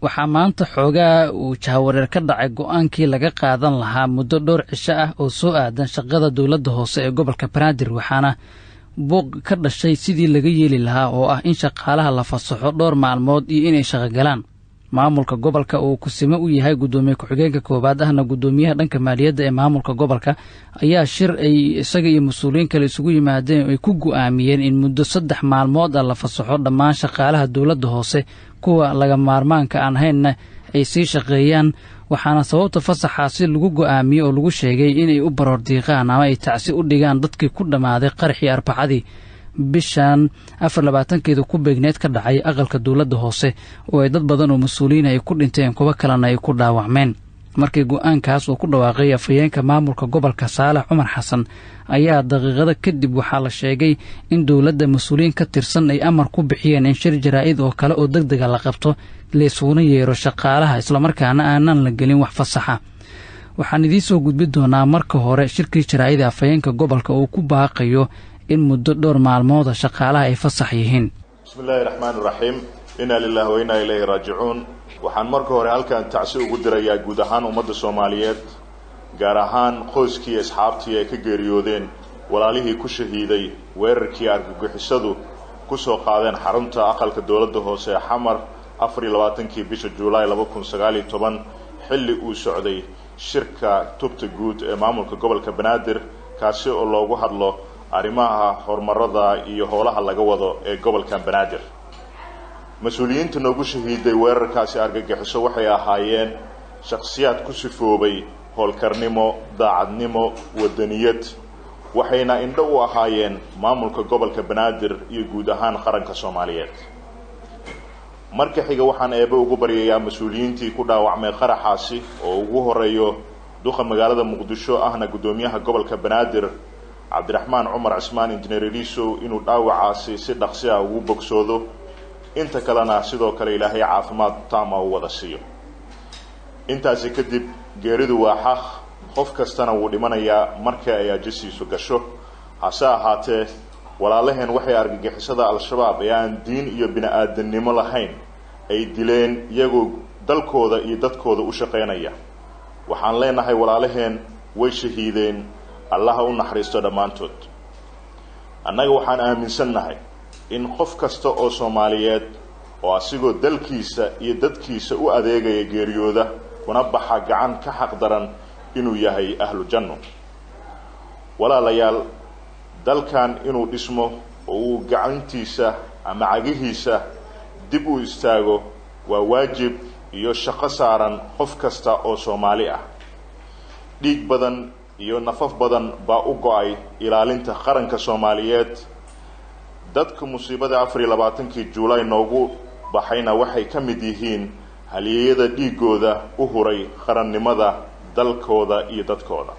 waxaa maanta xoogaa uu jahawareer ka dhacay go-aankii laga qaadan lahaa muddo dhowr cisho ah oo soo aadan shaqada dowladda hoose ee gobolka banaadir waxaana buuq ka dhashay sidii laga yeeli lahaa oo ah in shaqaalaha la fasaxo dhowr maalmood iyo inay shaqogalaan maamulka gobolka uu kusimo u yahay guddoomiye ku-xigeenka koowaad ahna guddoomiyaha dhanka maaliyadda ee maamulka gobolka ayaa shir ay isaga iyo mas-uuliyiin kale isugu yimaadeen ay ku go'aamiyeen in muddo saddex maalmood ah la fasaxo dhammaan shaqaalaha dowladda hoose kuwa laga maarmaanka aan haynna ay sii shaqeeyaan waxaana sababta fasaxaasi lagu go'aamiyey oo lagu sheegay inay u baroordiiqaan ama ay tacsi u dhigaan dadkii ku dhammaaday qaraxii arbacadii bishan afar labaatankeeda ku beegneed ka dhacay aqalka dowladda hoose oo ay dad badan oo mas-uuliyiin ay ku dhinteen kuwo kalena ay ku dhaawacmeen markii go-aankaas uu ku dhawaaqay afhayeenka maamulka gobolka saalax cumar xasan ayaa daqiiqado kadib waxaa la sheegay in dowladda mas-uuliyiin ka tirsan ay amar ku bixiyeen in shir jaraa'id oo kale oo deg dega la qabto laysuguna yeero shaqaalaha islamarkaana aanan la gelin wax fasaxa waxaan idiin soo gudbi doonaa marka hore shirkii jaraa'ida afhayeenka gobolka uu ku baaqayo in muddo dhowr maalmooda shaqaalaha ay fasax yihiin bismi illaahi raxmaan iraxiim inaa lilahi wa inaa ilayhi raajicuun waxaan marka hore halkan tacsi ugu dirayaa guud ahaan ummadda soomaaliyeed gaar ahaan qoyskii asxaabtii ay ka geeriyoodeen walaalihii ku shahiiday weerarkii argagixisadu ku soo qaadeen xarunta aqalka dowladda hoose ee xamar afar iyo labaatankii bisha juulaay laba kun sagaaliyo toban xilli uu socday shirka tubta guud ee maamulka gobolka banaadir kaasi oo loogu hadlo arrimaha horumarada iyo howlaha laga wado ee gobolkan banaadir mas-uuliyiinta noogu shahiiday weerarkaasi argagixiso waxay ahaayeen shakhsiyaad ku sifoobay howlkarnimo daacadnimo wadaniyad waxayna indho u ahaayeen maamulka gobolka banaadir iyo guud ahaan qaranka soomaaliyeed marka xiga waxaan eebe ugu baryayaa mas-uuliyiintii ku dhaawacmay qaraxaasi oo ugu horeeyo duqa magaalada muqdisho ahna guddoomiyaha gobolka banaadir cabdiraxmaan cumar cismaan injineer elisow inuu dhaawacaasi si dhaqsi ah ugu bogsoodo inta kalena sidoo kale ilaahay caafimaad taama u wada siiyo intaasi kadib geeridu waa xaq qof kastana wuu dhimanayaa marka ay ajasiisu gasho hase ahaatee walaalaheen waxay argagixisada al-shabaab ee aan diin iyo bini-aadamnimo lahayn ay dileen iyagoo dalkooda iyo dadkooda u shaqaynaya waxaan leenahay walaalaheen way shahiideen allaha u naxariisto dhammaantood annaga waxaan aaminsannahay in qof kasta oo soomaaliyeed oo asigoo dalkiisa iyo dadkiisa u adeegaya geeriyooda kuna baxa gacan ka xaq daran inuu yahay ahlu janno walaalayaal dalkan inuu dhismo oo uu gacantiisa ama cagihiisa dib u istaago waa waajib iyo shaqo saaran qof kasta oo soomaali ah dhiig badan iyo nafaf badan baa u go-ay ilaalinta qaranka soomaaliyeed dadka musiibada afar iyo labaatankii juulaay noogu baxayna waxay ka mid yihiin halyeeyada dhiigooda u huray qarannimada dalkooda iyo dadkooda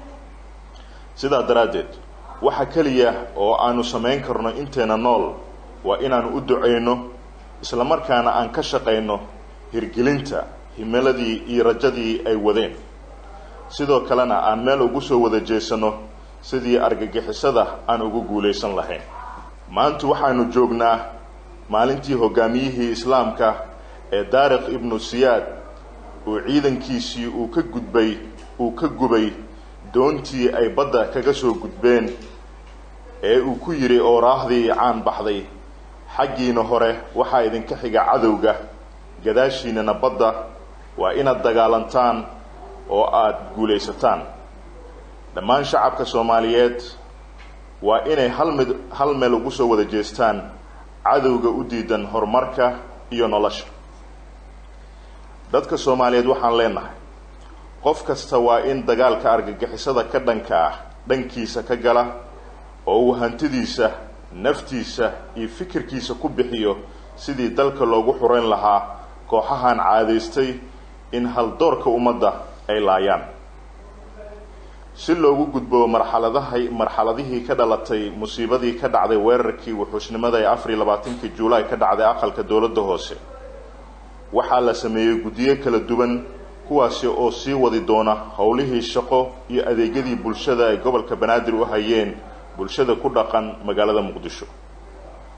sidaa daraaddeed waxa keliya oo aanu samayn karno inteena nool waa inaanu u ducayno islamarkaana aan ka shaqayno hirgelinta himiladii iyo rajadii ay wadeen sidoo kalena aan meel ugu soo wada jeesano sidii argagixisada aan ugu guulaysan lahayn maanta waxaanu joognaa maalintii hogaamiyihii islaamka ee daariq ibnu siyaad uu ciidankiisii uu ka gudbay uu ka gubay doontii ay badda kaga soo gudbeen ee uu ku yidhi ooraahdii caan baxday xaggiina hore waxaa idinka xiga cadowga gadaashiinana badda waa inaad dagaalantaan oo aada guulaysataan dhammaan shacabka soomaaliyeed waa inay hal mid hal meel ugu soo wada jeestaan cadowga u diidan horumarka iyo nolosha dadka soomaaliyeed waxaan leenahay qof kasta waa in dagaalka argagixisada ka dhanka ah dhankiisa ka gala oo uu hantidiisa naftiisa iyo fikirkiisa ku bixiyo sidii dalka loogu xurayn lahaa kooxahan caadaystay in haldoorka ummadda ay laayaan si loogu gudbo marxaladahay marxaladihii ka dhalatay musiibadii ka dhacday weerarkii wuxuusnimada ee afar iyo labaatankii juulaay ka dhacday aqalka dowladda hoose waxaa la sameeyey guddiyo kala duwan kuwaasi oo sii wadi doona howlihii shaqo iyo adeegyadii bulshada ay gobolka banaadir u hayeen bulshada ku dhaqan magaalada muqdisho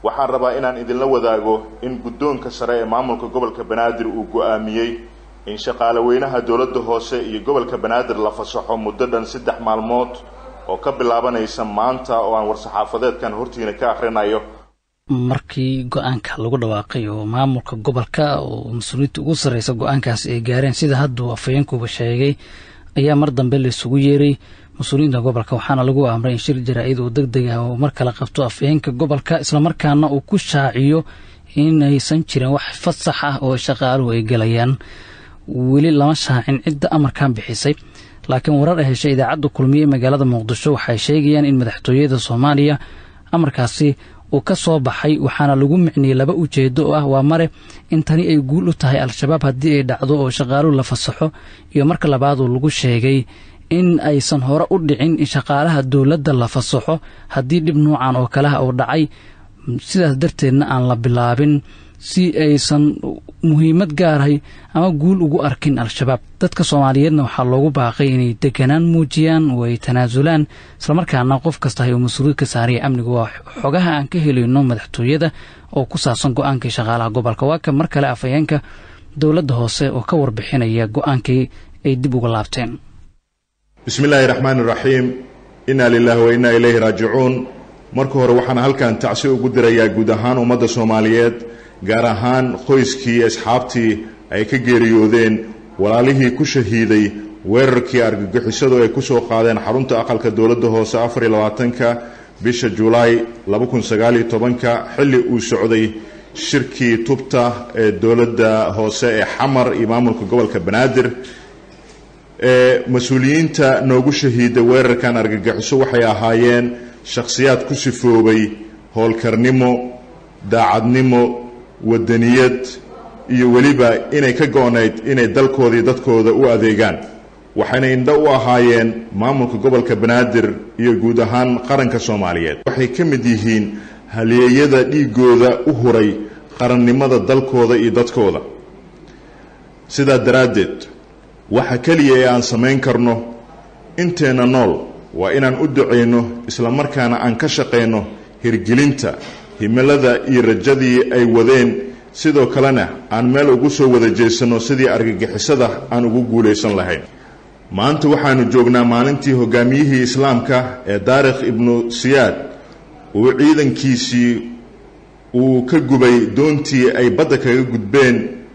waxaan rabaa inaan idinla wadaago in guddoonka sare ee maamulka gobolka banaadir uu go-aamiyey in shaqaale weynaha dowladda hoose iyo gobolka banaadir la fasaxo muddo dhan saddex maalmood oo ka bilaabanaysa maanta oo aan war-saxaafadeedkan hortiina ka akhrinayo markii go-aanka lagu dhawaaqay oo maamulka gobolka oo mas-uuliyiinta ugu sarreysa go-aankaas ay gaareen sida hadduu afhayeenkuba sheegay ayaa mar dambe laisugu yeeray mas-uuliyiinta gobolka waxaana lagu amray in shir jaraa-id oo deg deg ah oo mar kale qabto afhayeenka gobolka islamarkaana uu ku shaaciyo inaysan jirin wax fasax ah oo shaqaaluhu ay gelayaan weli lama shaacin cidda amarkan bixisay laakiin warar ay heshay idaacadda kulmiye ee magaalada muqdisho waxay sheegayaan in madaxtooyada soomaaliya amarkaasi uu ka soo baxay waxaana lagu micniyey laba ujeedo oo ah waa mare in tani ay guul u tahay al-shabaab haddii ay dhacdo oo shaqaaluhu la fasaxo iyo marka labaaduu lagu sheegay in aysan hore u dhicin in shaqaalaha dowladda la fasaxo haddii dhib nuucan oo kaleha uu dhacay sidaas darteedna aan la bilaabin si aysan muhiimad gaarahay ama guul ugu arkin al-shabaab dadka soomaaliyeedna waxaa loogu baaqay inay deganaan muujiyaan oo ay tanaasulaan islamarkaana qof kastahay oo mas-uuliyad ka saaraya amnigu waa xogaha aan ka helayno madaxtooyada oo ku saabsan go-aankii shaqaalaha gobolka waa kan mar kale afhayeenka dowladda hoose oo ka warbixinaya go-aankii ay dib uga laabteen bismi illaahi raxmaani raxiim innaa lilaahi wa innaa ilayhi raajicuun marka hore waxaan halkan tacsi ugu dirayaa guud ahaan ummadda soomaaliyeed gaar ahaan qoyskii asxaabtii ay ka geeriyoodeen walaalihii ku shahiiday weerarkii argagixisadu ay ku soo qaadeen xarunta aqalka dowladda hoose afar iyo labaatanka bisha julaay laba kun sagaaliyo tobanka xilli uu socday shirkii tubta ee dowladda hoose ee xamar iyo maamulka gobolka banaadir ee mas-uuliyiinta noogu shahiiday weerarkan argagixiso waxay ahaayeen shakhsiyaad ku sifoobay howlkarnimo daacadnimo wadaniyad iyo weliba inay ka go-nayd inay dalkoodii dadkooda u adeegaan waxayna indho u ahaayeen maamulka gobolka banaadir iyo guud ahaan qaranka soomaaliyeed waxay ka mid yihiin haleeyada dhiigooda u huray qarannimada dalkooda iyo dadkooda sidaa daraaddeed waxa keliya ee aan samayn karno inteenna nool waa inaan u ducayno islamarkaana aan ka shaqayno hirgelinta himilada iyo rajadii ay wadeen sidoo kalena aan meel ugu soo wada jeesanno sidii argagixisada aan ugu guulaysan lahayn maanta waxaanu joognaa maalintii hogaamiyihii islaamka ee daarikh ibnu siyaad uu ciidankiisii uu ka gubay doontii ay badda kaga gudbeen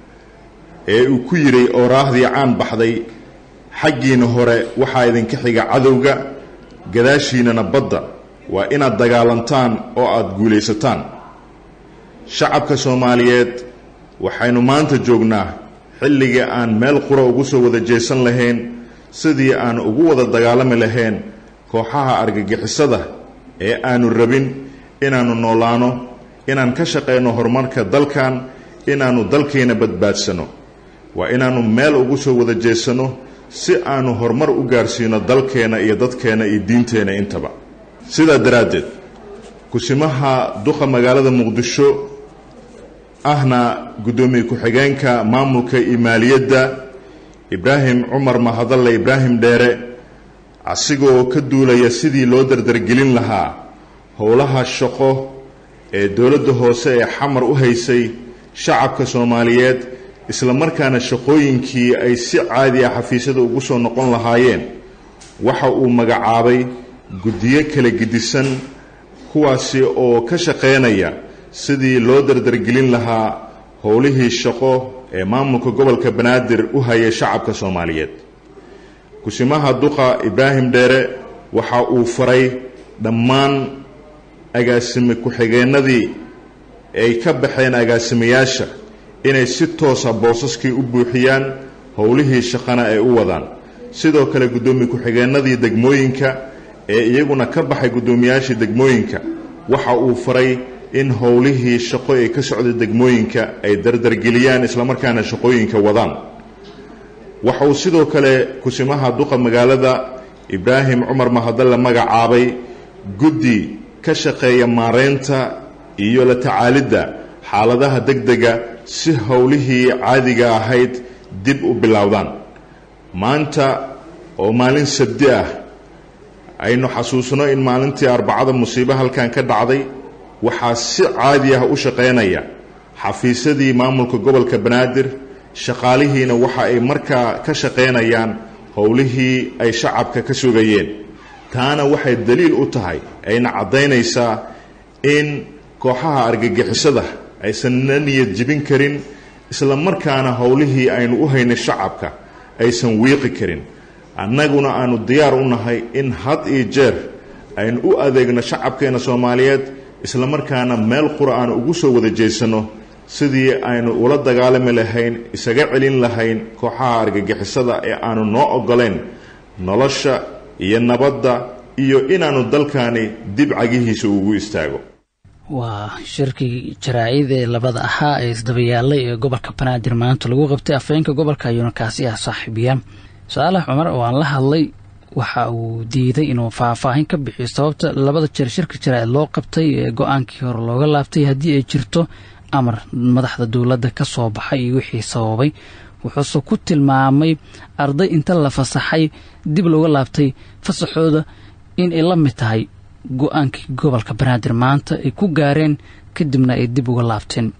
ee uu ku yidhay ooraahdii caan baxday xaggiina hore waxaa idinka xiga cadowga gadaashiinana badda waa inaad dagaalantaan oo aada guulaysataan shacabka soomaaliyeed waxaynu maanta joognaa xilligii aan meel qura ugu soo wada jeesan lahayn sidii aan ugu wada dagaalami lahayn kooxaha argagixisada ee aanu rabin inaannu noolaano inaan ka shaqayno horumarka dalkan inaannu dalkayna badbaadsano waa inaannu meel ugu soo wada jeesanno si aanu horumar u gaarsiino dalkeenna iyo dadkeenna iyo diinteenna intaba sidaa daraaddeed kusimaha duqa magaalada muqdisho ahna guddoomiye ku-xigeenka maamulka iyo maaliyadda ibraahim cumar mahadalle ibraahim dheere asigoo ka duulaya sidii loo dardargelin lahaa howlaha shaqo ee dowladda hoose ee xamar u haysay shacabka soomaaliyeed islamarkaana shaqooyinkii ay si caadi ah xafiisyada ugu soo noqon lahaayeen waxa uu magacaabay guddiyo kala gedisan kuwaasi oo ka shaqaynaya sidii loo dardargelin lahaa howlihii shaqo ee maamulka gobolka banaadir u hayay shacabka soomaaliyeed kusimaha duqa ibraahim dheere waxa uu faray dhammaan agaasime ku-xigeennadii ay ka baxeen agaasimayaasha inay si toosa boosaskii u buuxiyaan howlihii shaqana ay u wadaan sidoo kale guddoomiye ku-xigeennadii degmooyinka ee iyaguna ka baxay guddoomiyaashii degmooyinka waxa uu faray in howlihii shaqo ee ka socda degmooyinka ay dardargeliyaan islamarkaana shaqooyinka wadaan waxa uu sidoo kale kusimaha duqa magaalada ibraahim cumar mahadalle magacaabay guddi ka shaqeeya maareynta iyo la tacaalidda xaaladaha degdega si howlihii caadiga ahayd dib u bilowdaan maanta oo maalin sabdi ah aynu xasuusno in maalintii arbacada musiibo halkan ka dhacday waxaa si caadi ah u shaqaynaya xafiisyadii maamulka gobolka banaadir shaqaalihiina waxa ay markaa ka shaqaynayaan howlihii ay shacabka ka sugayeen taana waxay daliil u tahay ayna caddaynaysaa in kooxaha argagixisada aysan na niyad jibin karin isla markaana howlihii aynu u haynay shacabka aysan wiiqi karin annaguna aanu diyaar u nahay in had iyo jeer aynu u adeegno shacabkeena soomaaliyeed isla markaana meel qura aanu ugu soo wada jeesanno sidii aynu ula dagaalami lahayn isaga celin lahayn kooxaha argagixisada ee aanu noo oggolayn nolosha iyo nabadda iyo inaannu dalkani dib cagihiisa ugu istaago waa shirkii jaraa'id ee labada ahaa ee isdabayaallay ee gobolka banaadir maanta lagu qabtay afhayeenka gobolka ayuuna kaasi ah saaxiibiya saalax cumar oo aan la hadlay waxa uu diiday inuu faahfaahin ka bixiyo sababta labada jeer shirka jaraa'id loo qabtay ee go-aankii hore looga laabtay haddii ay jirto amar madaxda dowladda ka soo baxay iyo wixii sababay wuxuuse ku tilmaamay arday inta la fasaxay dib looga laabtay fasaxooda in ay la mid tahay go-aankii gobolka banaadir maanta ay ku gaareen kadibna ay dib uga laabteen